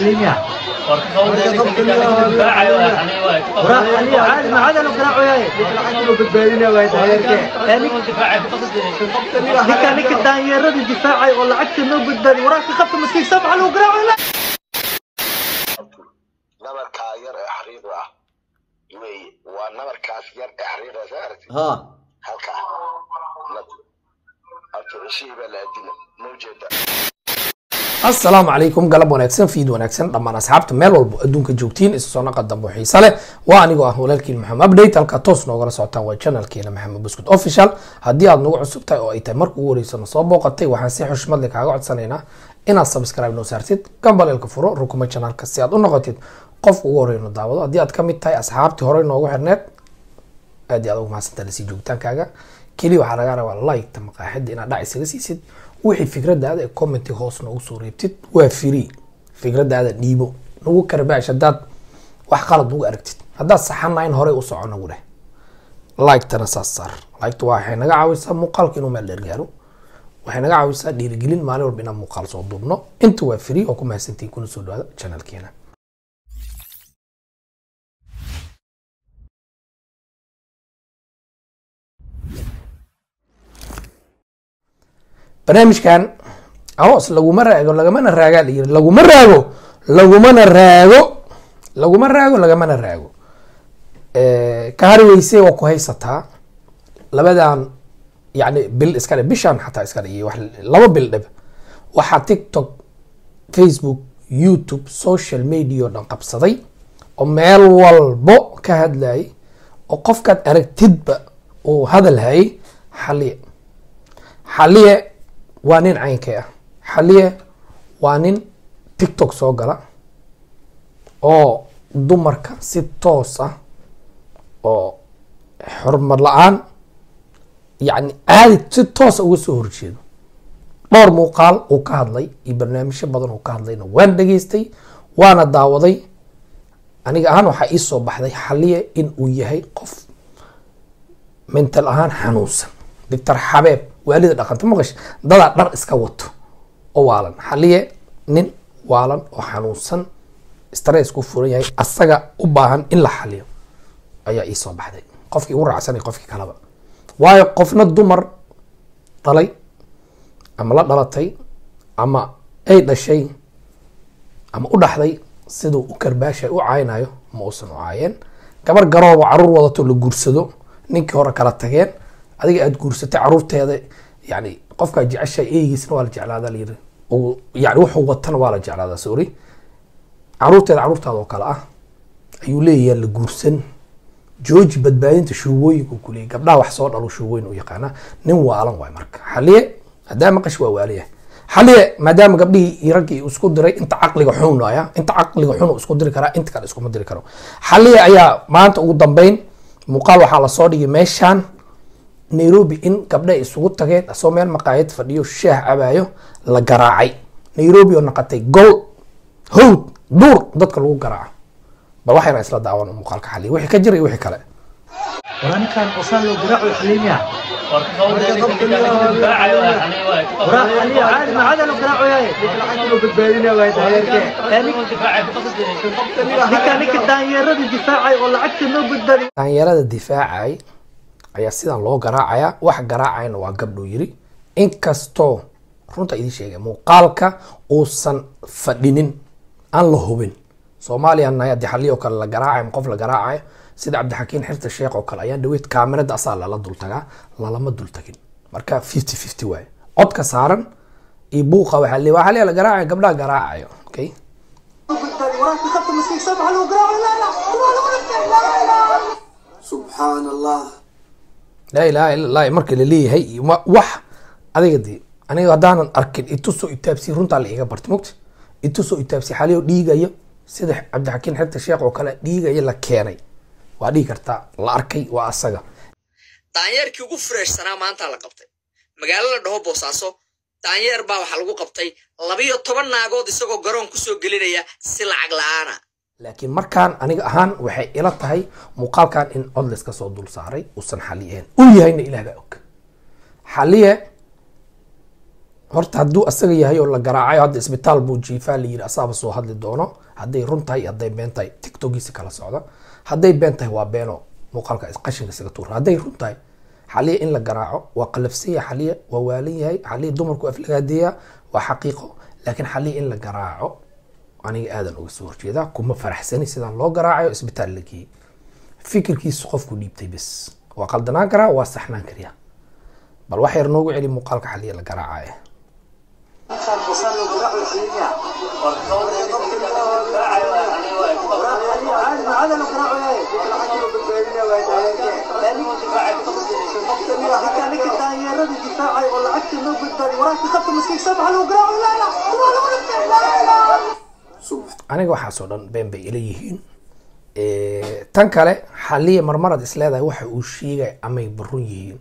حليميا وراح حليميا عادي ما عاد لو قراعو ياي lacagtuna badbaadina waa taageerke ninka ninka daanyeerada difaacay oo lacagta noo badbaadi waraabka qabta maskiig sabxa lagu garaaco la nabarkaa yar ee xariiqda ah weeye waa nabarkaas yar ee xariiqda soo aragtid ها halkaa abtu cishihii baa la adina ma ujeeda asalaamu calaykum galab wanaagsan fiid wanaagsan dhammaan asxaabta meel walbo adduunka joogtiin isu soo naqa dambe oo xiise leh waa anigoo ah walaalkiin maxamed update halka toos noogala socotaan waa channelkeena maxamed buskut official haddii aad nagu cusub tahay oo ay tahay marka ugu horeysana soo booqatay waxaan si xushmad leh kaaga codsanaynaa inaad subscribe noo saartid gambaleelka furo rukuma channelka si aad u noqotid qofka ugu horeyno daawado haddii aad ka mid tahay asxaabtii horey noogu xirneed aad iyo aad ugu mahadsantahay lasii joogitaankaaga keliya waxaa laga rabaa like-ta maqaaxida inaad dhac isaga siisid wixii fikradaada ee commenti hoos noogu soo reebtid waa free fikradaada dhiibo nagu karbaash haddaad wax qalad nagu aragtid haddaad saxana in horey u soco nagu dheh like-tana saas saar like-ta waxay naga caawisaa muuqaalka inuu meel dheer gaaro waxay naga caawisaa dhiirigelin maalin walba inaan muuqaal soo duubno inta waa free oo ku mahadsantihin kuna soo dhawaada channelkeena barnaamijkan aroos laguma raago lagamana raagaa layiri laguma raago lagumana raago laguma raago lagamana raago ka hari weyse waa ku haysataa labadan yani bil iska dhe bishan xataa iska dhe iyo wax laba bil dhib waxaa tiktok facebook youtube social media oo dhan qabsaday oo meel walbo ka hadlayay oo qofkaad aragtidba uu hadal hayay xaliye xaliye waa nin caynkay ah xaliye waa nin tiktok soo gala oo dumarka si toos ah oo xurmad la-aan yacni caadi si toosa uga soo horjeedo dhowr muuqaal uu ka hadlay iyo barnaamijyo badan uu ka hadlayna waan dhageystay waana daawaday aniga ahaan waxaa ii soo baxday xaliye in uu yahay qof mental ahaan xanuunsan doctor xabeeb waalida dhaqanta maqash dadaa dhar iska wato oo waalan xaliye nin waalan oo xanuunsan stress ku furan yahay asaga u baahan in la xaliyo ayaa ii soo baxday qofkii ugu raacsanay qofkii kaleba waayo qofna dumar dhalay ama la dhalatay ama ay dhashay ama u dhaxday siduu u karbaashay u caaynayo ma uusan u caayeen gabar garoobo caruur wadato la guursado ninkii hore kala tageen adiga aada guursatay caruurteeda yani qofkaa jecesha eygiisna waa la jeclaada layiri yani wuxuu watana waa la jeclaada sorry caruurteeda caruurtaada oo kale ah ayuu leeyahay la guursan jooji badbaadinta shuubooyinku kuleeyay gabdhaha wax soo dhalo shuubooyin u yaqaana nin waalan waay marka xaliye haddaa maqash waa waaliyahay xaliye maadaama gabdhihii iyo raggii isku diray inta caqliga xunaya inta caqliga xun isku diri karaa inta kale iskuma diri karo xaliye ayaa maanta ugu dambeyn muuqaal waxaa lasoo dhigay meeshaan nairobi in gabdha isugu tageen asoo meel maqaayad fadhiyo shaah cabaayo la garaacay nairobi oo naqatay gol howd duur dadka lagu garaaco bal waxayna isla daawan muuqaalka xaliye wixii ka jira iyo wixii kale وراني كان وصل له قراعو حليميا وراح حليميا عادي ما عاد لو قراعو ياي lacagtuna badbaadina waa taageerke ninka ninka daanyeerada difaacay oo lacagta noo badbaadi daanyarada difaacay ayaa sidan loo garaacaya wax garaacayna waa gabdhuu yiri inkastoo runta idiin sheegay muuqaalka uusan fadhinin aan la hubin soomaaliya nahay haddii xalli oo kale la garaacayo qof la garaacayo sida cabdixakiin xirta sheekh oo kale ayaan dhaweyd kaamirada asaa lala dultagaa lalama dultagin marka fifty fifty waaye codka saaran iyo buuqa waxaa le waa xaliya la garaacayo gabdhaha garaacayo okay waraabka qabta maskiig sabxa lagu garaaco la la subxaan allah laa ilaha illa allah marka laleeyahay iyo wa- wax adiga de aniga haddaanan arkin itusoo itaabsi runtaa la iga bartay mogta itusoo itaabsi xaliyo dhiigayo sida cabdixakiin xirta sheekh oo kale dhiigayo la keenay waa dhigi kartaa la arkay waa asaga daanyeerkii ugu freeshsanaa maanta la qabtay magaalo la dhaho boosaaso daanyeer baa waxaa lagu qabtay labiyo toban naagood isagoo garoon kusoo gelinaya si lacag la'aana laakiin markaan aniga ahaan waxay ila tahay muuqaalkan in cod layska soo dul saaray uusan xaliye ahayn uu yahayna ilaah baa og xaliye horta hadduu asaga yahay oo la garaacayo hadda isbitaal buu jiifaa la yiri asaaba soo hadli doono hadday run tahay iyo hadday been tahay tiktokiisa kala socda hadday been tahay waa beeno muuqaalka qashinka isaga tuura hadday run tahay xaliya in la garaaco waa qalafsan yahay xaliya waa waalan yahay xaliya dumarku aflagaadeeya waa xaqiiqo laakiin xaliya in la garaaco aniga aadan uga soo horjeedaa kuma faraxsani sidaan loo garaacayo isbitaal la geeyey fikirkiisu qofku dhiibtay bes waa qaldanaan karaa waa saxnaan kariyaa bal wax yar noogu celi muuqaalka xaliya la garaacaya كان وصل له قراء الحليمية عادي ما عاد له قراء كان لك الثانية رد دفاعي ولا عكس انه بالداري وراك خط مسكين سبعة له قراء لا لا لا لا aniga waxaasoo dhan been bay ila yihiin tan kale xaliya marmarad isleedahay waxa uu sheegay amay barun yihiin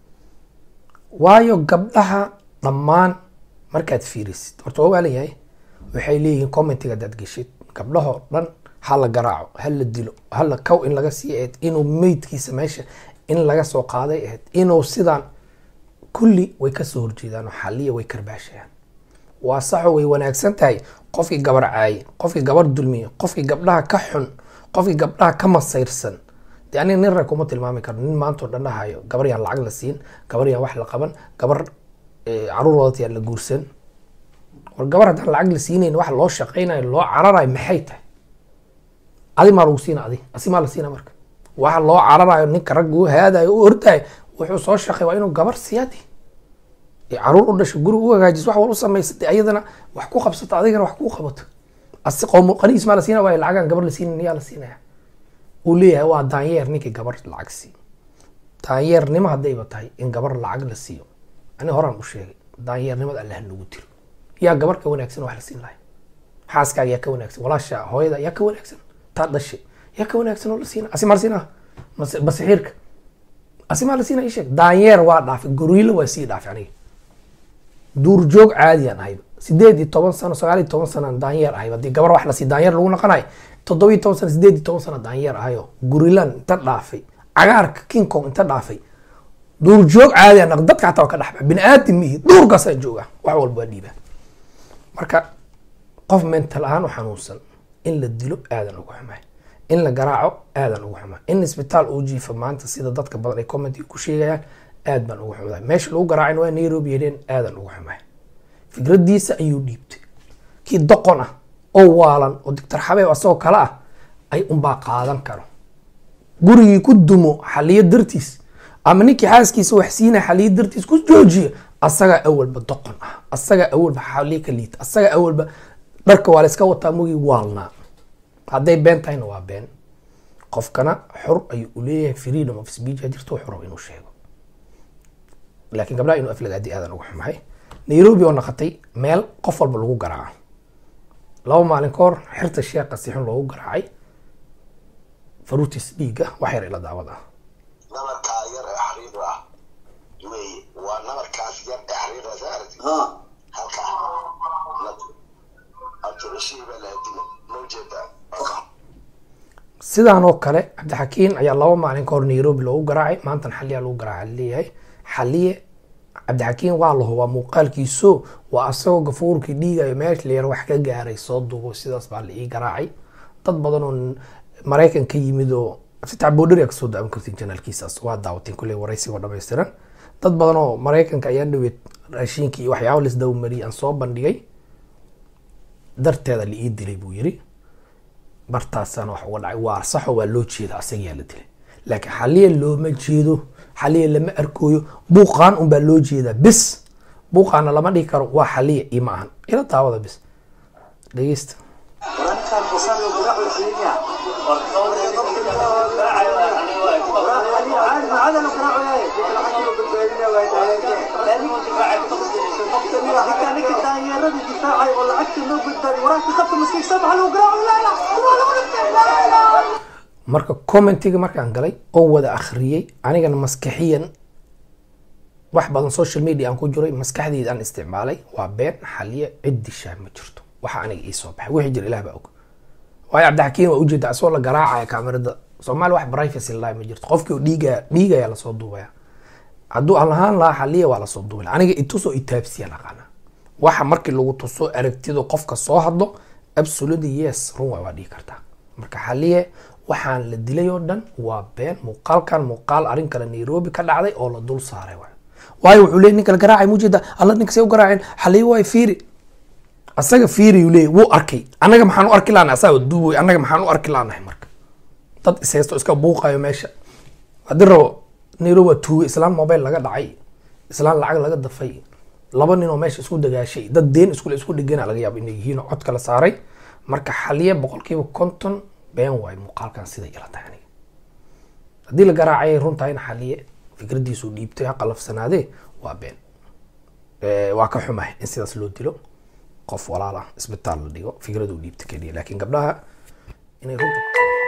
waayo gabdhaha dhammaan markaad fiirisid horta waa waalan yahay waxay leeyihiin commentiga hadaad geshid gabdhahoo dhan ha la garaaco ha la dilo ha la kow in laga sii ahayd inuu meydkiisa meesha in laga soo qaaday ahayd inuu sidaan kulli way kasoo horjeedaan oo xaliya way karbaashayaan waa saxo way wanaagsan tahay qofkii gabar caaye qofkii gabar dulmiye qofkii gabdhaha ka xun qofkii gabdhaha ka masayrsan de aniga nin rag kuma tilmaami karo nin maantao dhan dhahayo gabar yaan lacag la siin gabar yaan wax la qaban gabar caruur wadata yaan la guursan war gabar haddaan lacag la siinayn wax loo shaqaynayo loo cararayo maxay tahay adi maa lagu siina adi asi maa la siina marka waxa loo cararayo ninka ragga u haadayo u ordayo wuxuu soo shaqay waa inuu gabar siyaadi caruur u dhasho guri u hagaajis wax wal u samaysa de ayadana wax ku qabsato adigana wax kuu qabato asi qowm qaniis maa la siina waayo lacagaan gabar la siinayn yaa la siinaya uu leeyahay waa daanyeer ninkii gabar lacag siiyo daanyeernimo haddayba tahay in gabar lacag la siiyo ani horaan u sheegay daanyeernimada allah lagu dilo yaa gabar ka wanaagsan wax la siin lahay xaaskaaga yaa ka wanaagsan walaasha hooyada yaa ka wanaagsan taa dhashay yaa ka wanaagsan oo la siina asi maa la siina basixiirka asi maa la siina ii sheeg daanyeer waa dhaafay goriilo waa sii dhaafay aniga duurjoog caadiyaan ahayba sideed iyo toban sano sagaal iyo toban sanaan daanyeer ahayba haddii gabar wax lasii daanyeer lagu naqanayo toddoba iyo toban sano sideed iyo toban sano daanyeer ahayo gurilan inta dhaafay cagaarka king kong inta dhaafay duurjoog caadi anaq dadka xataa waa ka dhaxba bini aadam mihi duurkaasaa jooga wax walba waa dhiibaa marka qof mental ahaan u xanuunsan in la dilo aadan ugu xumaay in la garaaco aadan ugu xumaay in isbitaal uu jiifo maanta sida dadka badan ay commentiga ku sheegayaan aad baan ugu xumaay meesha lagu garaacin waa nairobi yedheen aadan ugu xumaay fikradiisa ayuu dhiibtay kii doqon ah oo waalan oo doctor xabeeb asagoo kale ah ay unbaa qaadan karo gurigii ku dumo xaliyo dartiis ama ninkii xaaskiisa wax siina xaliyo dartiis ku joojiya asagaa awalba doqon ah asagaa awalba xaliyo ka liita asagaa awalba dharka waa la iska wataa mugii waalnaa hadday been tahayna waa been qofkana xor ayuu u leeyahay freedom of speech jirto xoro inuu sheego laakiin gabdhaha inuu aflagaadi aadan ugu xumahay nairobi oo naqatay meel qof walba lagu garaaco laba maalin ka hor xirta sheekha si xun loogu garaacay faruutis dhiigga wax yar ila daawad ah nabarkaa yar ee xariiqda ah wey waa nabarkaas yar ee xariiqda saarti ها halka abdurashiid baa laha dilo ma ujeedaa sidaan oo kale cabdixakiin ayaa laba maalin ka hor nairobi loogu garaacay maantan xaliyaa lagu garaaca leeyahay xaliye cabdixakiin waa la hubaa muuqaalkiiso waa asagoo gafuurkii dhiigayo meesha la yar wax ka gaaray soo duubo sidaas baa la ii garaacay dad badan oo maraykan ka yimid oo fitax boodhari kasoo daawan kartiin janaalkiisaas waa daawateen kulley waraysigoo dhammaystiran dad badan oo maraykanka ayaa dhaweed raashiinkii iyo waxyaaba laisdawa mariyay aan soo bandhigay darteeda la ii dilay buu yiri bartaasana wax uga dhacay waa saxo waa loo jeeda asagaa la dilay laakiin xaliya looma jeedo xaliya lama arkooyo buuqaan unbaa loo jeedaa bis buuqaana lama dhihi karo waa xaliya iyo ma ahan ila daawada bis dhegeysta كان وصل له قراء الحليمية عادي ما عاد له قراء كان لك الثانية رد دفاعي ولا عكس انه بالداري وراك خط مسكين سبعة له قراء لا لا لا لا marka commentiga markaan galay oo wada akhriyey anigana maskaxiyan wax badan social media aan ku jiray maskaxdeyda aan isticmaalay waa been xaliye cid dishaa ma jirto waxa aniga ii soo baxay wixii jira ilaah baa og waayo cabdixakiin waa ujeeda asagoo la garaacaya kaamirada soomaali wax privacy lahi ma jirto qofkii oo dhiigaya dhiigaya lasoo duubaya hadduu aan lahaan lahaa xaliya waa lasoo duubay aniga itusoo itaabsiya aqaana waxa markii lagu tuso aragtidu qofka soo hadlo absolutely yes run waa waa dhihi kartaa marka xaliye waxaan la dilay oo dhan waa been muuqaalkan muuqaal arrin kale nairobi ka dhacday oo la dul saaray waay waayo wuxuu leeyay ninka la garaacay mujeeda alla ninka say u garaaceen xaliye waay fiiri asaga fiiri uu leeyay wuu arkay annaga maxaan u arki laanahay asaga duuboy annaga maxaan u arki laanahay marka dad ishaysto iska buuqayo meesha haddii rabo nairobi waa tuuge islaan mobile laga dhacay islaan lacag laga dafay laba nin oo meesha isku dagaashay dad deen iskule isku dhigana laga yaabo inay yihiin oo cod kala saaray marka xaliye boqolkiiba konton been waayo muuqaalkan sida ila tahay aniga haddii la garaacayay runtahayna xaliye fikradiisu dhiibtay ha qalafsanaadee waa been Eh, waa ka xumahay in sidaas loo dilo qof walaal ah isbitaal la dhigo fikraduu dhiibta keliya laakiin gabdhaha inay runta